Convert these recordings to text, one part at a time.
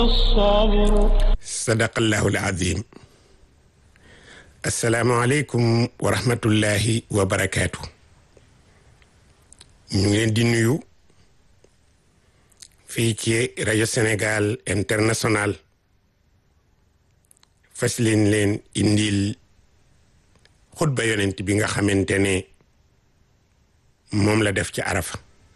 sadaqallahu alazim asalaamualeykum wa rahmatullahi wa barakaatu ñu ngi leen di nuyu fii ci rajo Sénégal international fas leen leen indil xutba yonent bi nga xamante ne moom la def ci arafa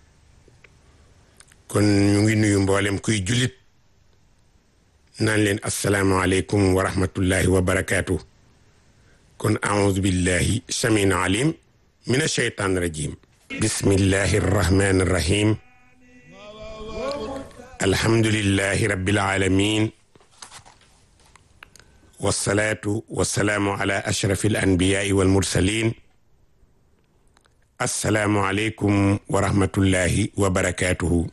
kon ñu ngi nuyu mboolem kuy jullit naan leen asalaamualeykum wa rahmatullahi wa barakaatu kon aoudu billahi samin alim min asheytaan rajim bismillahi arrahmani arrahim alhamdulillahi rabbil alamin wasalaatu wasalaamu ala ashrafi alanbiyai walmursalin assalaamu aleykum wa rahmatullahi wa barakatuhu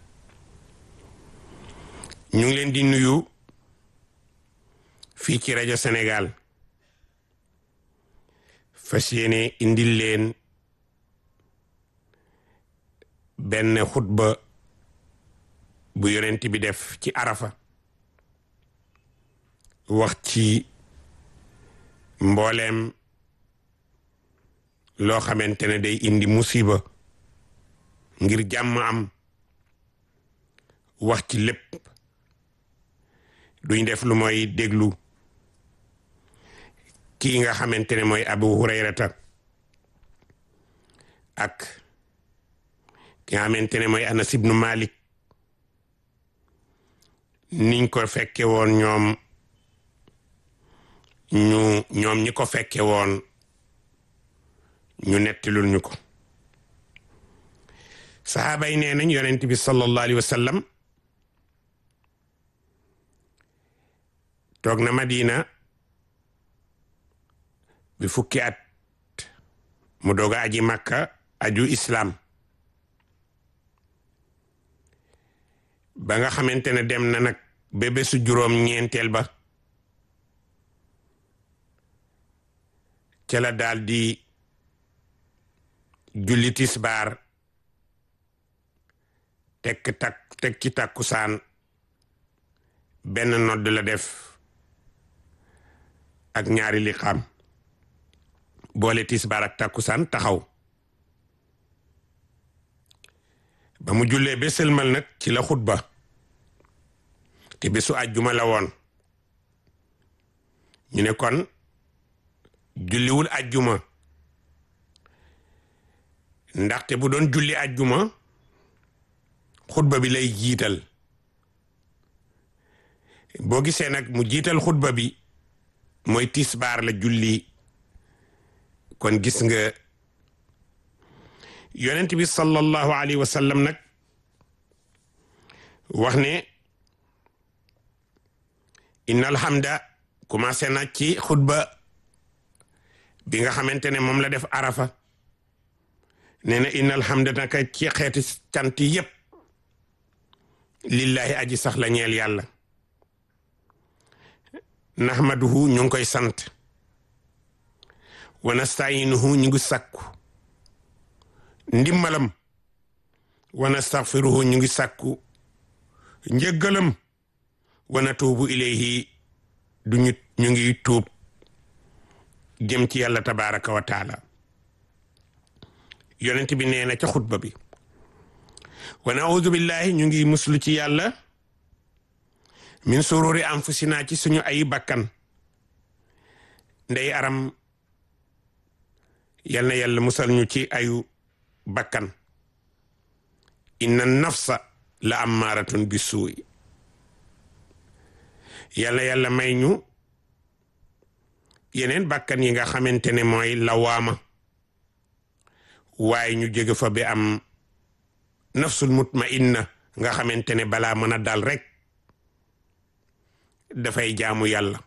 ñu ngi leen di nuyu fii ci rajo Sénégal fas yéene indil leen benn xutba bu yonent bi def ci arafa wax ci mbooleem loo xamante ne day indi musiba ngir jàmm am wax ci lépp duñ def lu mooy déglu kii nga xamante ne mooy abu hurayrata ak ki nga xamante ne mooy anas ibnu malik niñ ko fekke woon ñoom ñu ñoom ñi ko fekke woon ñu nettilul ñu ko sahaaba yi nee nañ yonent bi sallallahu alayhi wa sallam toog na madina bi fukki at mu doog a aji makka aju islam ba nga xamante ne dem na nag ba bésu juróom ñeenteel ba ca la daal di julli tisbaar tekk tak teg ci takkusaan benn nodd la def ak ñaari liqaam boole tisbaar ak takkusaan taxaw ba mu jullee ba sëlmal nag ci la xutba te bésu àjjuma la woon ñu ne kon julliwul àjjuma ndaxte bu doon julli àjjuma xutba bi lay jiital boo gisee nag mu jiital xutba bi mooy tisbaar la julli kon gis nga yonent bi sallallahu alayhi wa sallam nag wax ne inna alhamda commencé na ci xutba bi nga xamante ne moom la def arafa nee na inna alhamda naka ci xeeti cant yépp lillahi aji sax la ñeel yàlla nahmaduhu ñu ngi koy sant wa nasta'inuhu ñu ngi sàkku ndimbalam wa nastaghfiruhu ñu ngi sàkku njëggalam wa natuubu ilayhi du ñu ñu ngi tuub jëm ci yàlla tabaraka wa taala yonent bi nee na ca xutba bi wa naudu billahi ñu ngi muslu ci yàlla min sururi anfusina ci suñu ay bakkan ndey aram yal na yàlla musal ñu ci ayu bakkan inna nafsa la ammaaratun bi suuy yal na yàlla may ñu yeneen bakkan yi nga xamante ne mooy lawaama waaye ñu jóge fa bi am nafsul mutmainna nga xamante ne balaa mën a dal rek dafay jaamu yàlla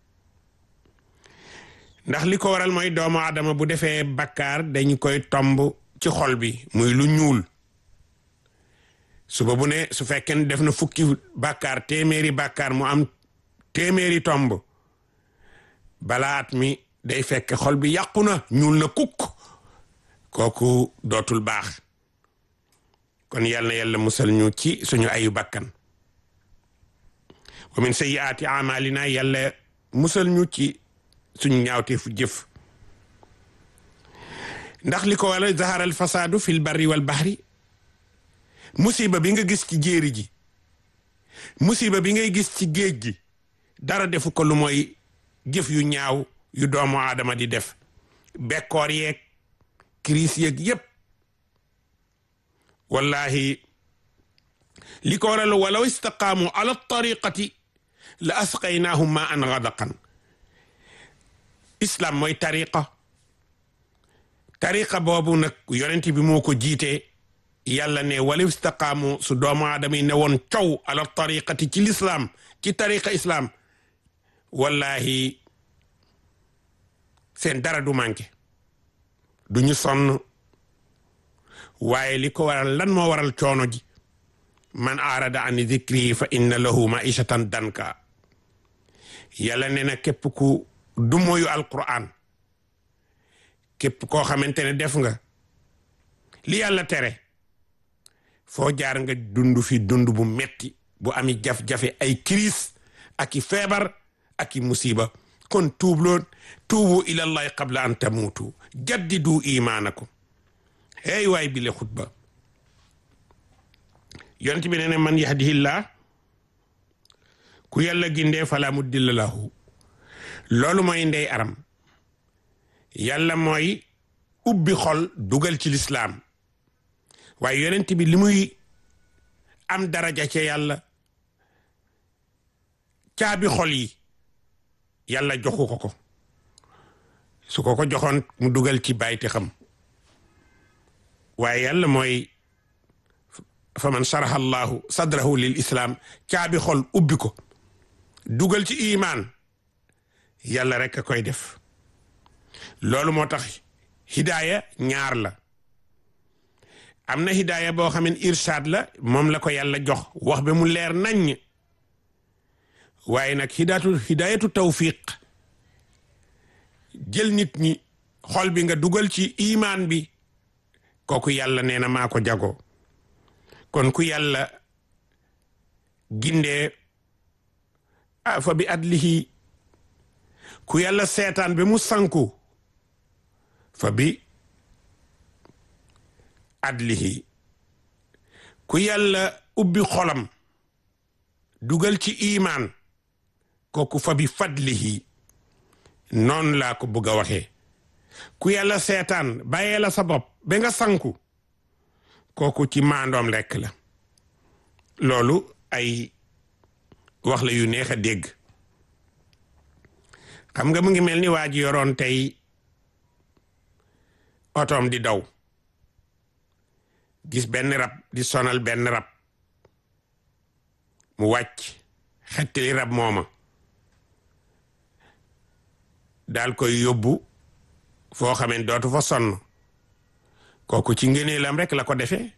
ndax li ko waral mooy doomu aadama bu defee bakkaar dañ koy tomb ci xol bi muy lu ñuul suba bu ne su fekkee def na fukki bakkaar téeméeri bakkaar mu am téeméeri tomb balaat mi day fekk xol bi yàqu na ñuul na kukk kooku dootul baax kon yal na yàlla musal ñu ci suñu ayu bakkan wa min sayyiaati amalina yàlla musal ñu ci suñu ñaawteefu jëf ndax li ko wala zahara al fasadu fi l barri wal bahri musiba bi nga gis ci jéeri ji musiba bi ngay gis ci géej gi dara defu ko lu mooy jëf yu ñaaw yu doomu aadama di def bekkoor yeeg crise yeeg yépp wallahi li ko waral walaw istaqaamu ala tariqati la asqaynaahum ma an gadaqan islam mooy tariqa tariqa boobu nag yonent bi moo ko jiite yàlla ne walaw istaqaamu su doomu aadama yi ne woon cow ala tariqati ci lislaam ci tariqa islam wallahi seen dara du manqué du ñu sonn waaye li ko waral lan moo waral coono ji man aarada an zikri fa inna lahu maishatan danka yàlla ne na képp ku du moyu alquran képp koo xamante ne def nga li yàlla tere foo jaar nga dund fi dund bu metti bu ami jaf-jafe ay crise ak i feebar ak i musiba kon tuubloon tuubu ilallahi qabla an tamuutu jaddidu imaanakum hey waay bi le xutba yonent bi ne ne man yahdihillah ku yàlla gindee fala mudilla lahu loolu mooy ndey aram yàlla mooy ubbi xol dugal ci lislaam waaye yonent bi li muy am daraja ca yàlla caabi xol yi yàlla joxu ko ko su ko ko joxoon mu dugal ci bayti xam waaye yàlla mooy fa man sharaha allahu sadrahu lil islam caabi xol ubbi ko dugal ci imaan yàlla rek a koy def loolu moo tax hidaaya ñaar la am na hidaaya boo xam ne irshad la moom la ko yàlla jox wax ba mu leer naññ waaye nag hidaatu hidaayatu tawfiq jël nit ñi xol bi nga dugal ci imaan bi kooku yàlla nee na maa ko jago kon ku yàlla gindee fa bi adlihi ku yàlla seetaan ba mu sanku fa bi adlihi ku yàlla ubbi xolam dugal ci imaan kooku fa bi fadlihi noonu laa ko bëgg a waxee ku yàlla seetaan bàyyee la sa bopp ba nga sanku kooku ci maandoom lekk la loolu ay wax la yu neex a dégg xam nga mu ngi mel ni waa ji yoroon tey otoom di daw gis benn rab di sonal benn rab mu wàcc xettali rab mooma daal koy yóbbu foo xamee dootu fa sonn kooku ci ngëneelam rek la ko defee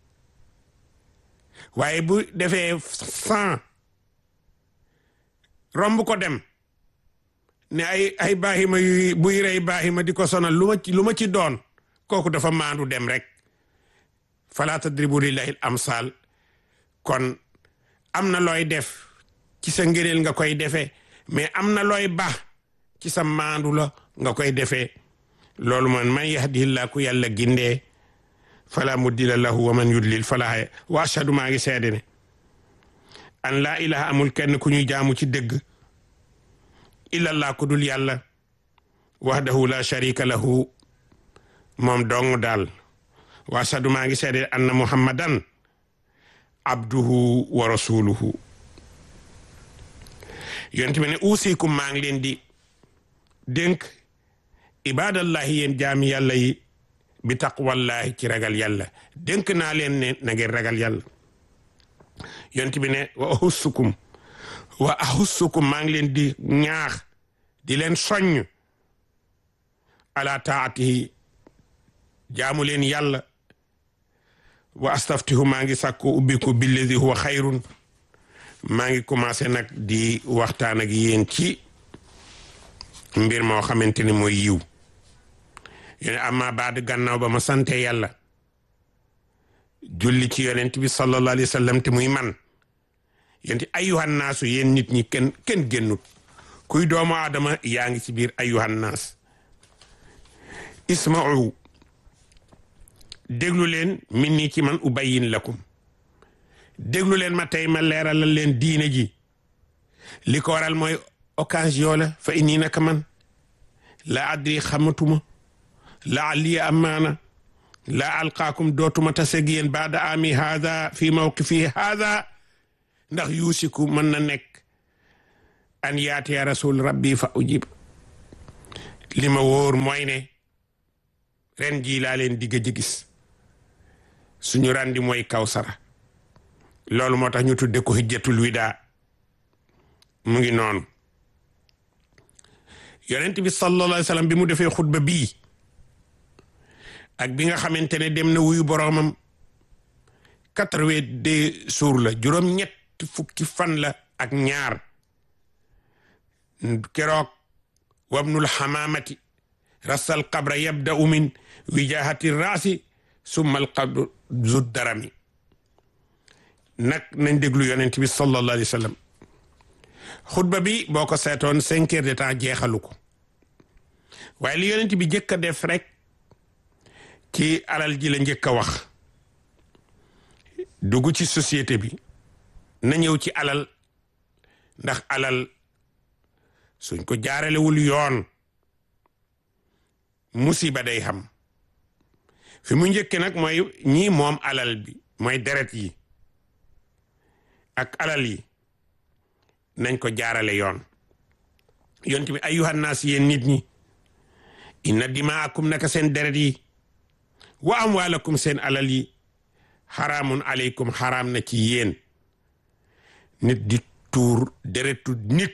waaye bu defee cent romb ko dem ne ay ay baaxima yu buy rey baaxima di ko sonal lu ma ci lu ma ci doon kooku dafa maandu dem rek fala tadribu lillahi al amsal kon am na looy def ci sa ngëneel nga koy defee mais am na looy baax ci sa maandu la nga koy defee loolu man man yahdihillah ku yàlla gindee fala muddila lahu wa man yudlil fala wa ashhadu maa ngi seede ne an laa ilaha amul kenn ku ñuy jaamu ci dëgg illallah ku dul yàlla wahdahu la sharika lahu moom dong daal wa ashhadu maa ngi seede anna muhammadan abduhu wa rasuluhu yonent bi ne uusikum maa ngi leen di dénk ibadallahi yéen jaami yàlla yi bi taqwallahi ci ragal yàlla dénk naa leen ne na ngeen ragal yàlla yonent bi ne wa ahussukum wa ahussukum maa ngi leen di ñaax di leen soññ ala taatihi jaamu leen yàlla wa astaftihu maa ngi sàkku ubbiku billadi huwa xayrun maa ngi commencé nag di waxtaan ak yéen ci mbir moo xamante ni mooy yiw yone amma baad gannaaw ba ma sante yàlla julli ci yonent bi sallallahu alayhi wa sallam te muy man yénti ayuhan naasu yéen nit ñi kenn kenn génnut kuy doomu aadama yaa ngi ci biir ayuhan naas isma'u déglu leen min nii ci man ubayyin lakum déglu leen ma tey ma leeralal leen diine ji li ko waral mooy occasion la fa inni naka man la adri xamatuma la alli amaana la alqaakum dootuma taseg yéen baada ami haada fi mawqifi haada ndax yuusiku mën na nekk an yaatiya rasul rabbi fa ujib li ma wóor mooy ne ren jii laa leen digg ji gis suñu randi mooy kawsara loolu moo tax ñu tudde ko hijjatul wida mu ngi noonu yonent bi sallallahu alayhi wa sallam bi mu defee xutba bii ak bi nga xamante ne dem na wuyu boroomam quatre-vingt-deux jours la juróom ñett fukki fan la ak ñaar keroog wabnul xamaamati rasal qabra yabda'u min wijahati raasi summa al qabru zu darami nag nañ déglu yonent bi sallallahu alayhi wa sallam xutba bi boo ko seetoon cinq heures de temps jeexalu ko waaye li yonent bi njëkk a def rek ci alal ji la njëkk a wax dugg ci société bi na ñëw ci alal ndax alal suñ ko jaaralewul yoon musiba day xam fi mu njëkke nag mooy ñii moom alal bi mooy deret yi ak alal yi nañ ko jaarale yoon yonent bi ayyuhan naas yéen nit ñi inna dimaakum naka seen deret yi wa amwaalakum seen alal yi xaraamun aleykum xaraam na ci yéen nit di tuur deretu nit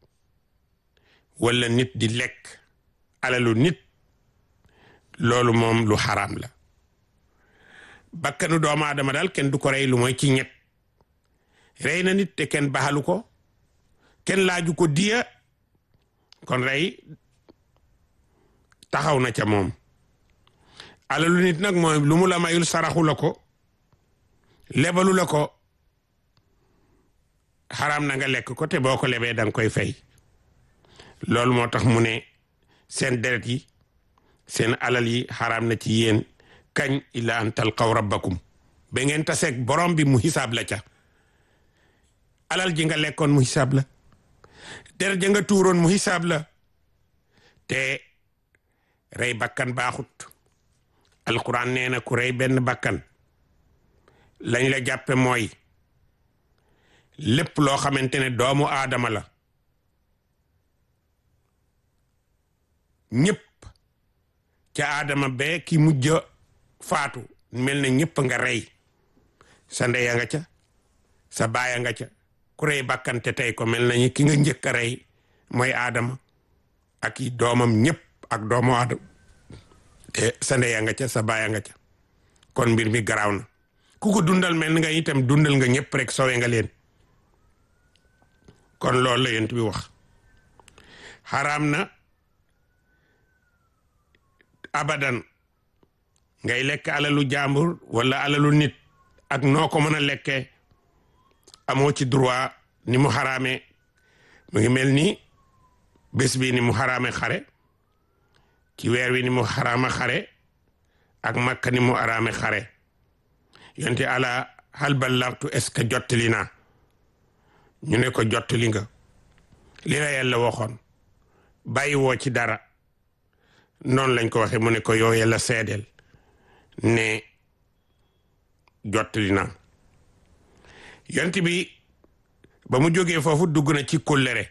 wala nit di lekk alalu nit loolu moom lu xaraam la bakkanu doomu aadama daal kenn du ko rey lu mooy ci ñett rey na nit te kenn baxalu ko kenn laaju ko diya kon rey taxaw na ca moom alalu nit nag mooy lu mu la mayul saraxu la ko lebalu la ko xaraam na nga lekk ko te boo ko lebee danga koy fay loolu moo tax mu ne seen deret yi seen alal yi xaraam na ci yéen kañ illa an talqaw rabbakum ba ngeen taseeg borom bi mu xisaab la ca alal ji nga lekkoon mu xisaab la deret ja nga tuuroon mu xisaab la te rey bakkan baaxut alquran nee na ku rey benn bakkan lañ la jàppe mooy lépp loo xamante ne doomu aadama la ñëpp ca aadama bee ki mujj faatu mel na ñëpp nga rey sa ndeya nga ca sa baaya nga ca ku rey bakkante tey ko mel nañu ki nga njëkk a rey mooy aadama ak i doomam ñëpp ak doomu aadama te sa ndeya nga ca sa baaya nga ca kon mbir mi garaaw na ku ko dundal mel nga itam dundal nga ñëpp rek sowe nga leen kon loolu la yent bi wax xaraam na abadan ngay lekk alalu jàmbur wala alalu nit ak noo ko mën a lekkee amoo ci droit ni mu xaraame mu ngi mel ni bés bi ni mu xaraame xare ci weer wi ni mu xaraama xare ak makka ni mu araame xare yonte ala hal ballagtu est-ce que jottali naa ñu ne ko jottali nga li la yàlla waxoon bàyyi woo ci dara noonu lañ ko waxe mu ne ko yow yàlla seedeel ne jottali naa yonent bi ba mu jógee foofu dugg na ci kóllëre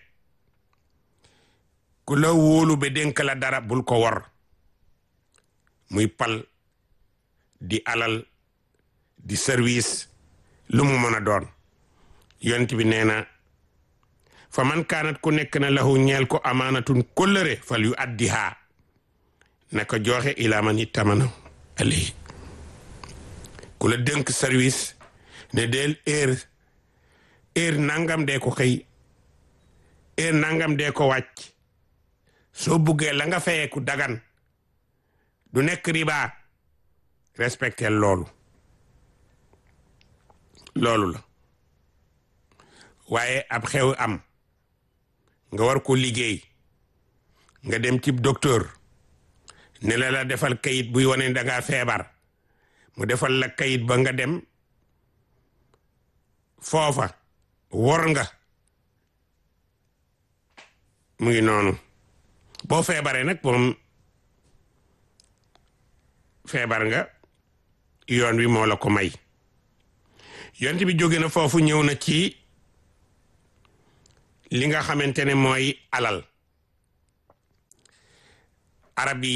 ku la wóolu ba dénk la dara bul ko wor muy pal di alal di service lu mu mën a doon yonent bi nee na fa man kaanat ku nekk na lahu ñeel ko amaanatun kóllëre fal yu addihaa na ko joxe ilaa man ittamana alayhi ku la dénk service ne del heure heure nangam dee ko xëy heure nangam dee ko wàcc soo buggee la nga fayeeku dagan du nekk riba respecté loolu loolu la waaye ab xew am nga war ko liggéey nga dem ci docteur ne la la defal kayit buy wane da ngaa feebar mu defal la kayit ba nga dem foofa wor nga mu ngi noonu boo feebaree nag moom feebar nga yoon wi moo la ko may yonent bi jóge na foofu ñëw na ci li nga xamante ne mooy alal arab yi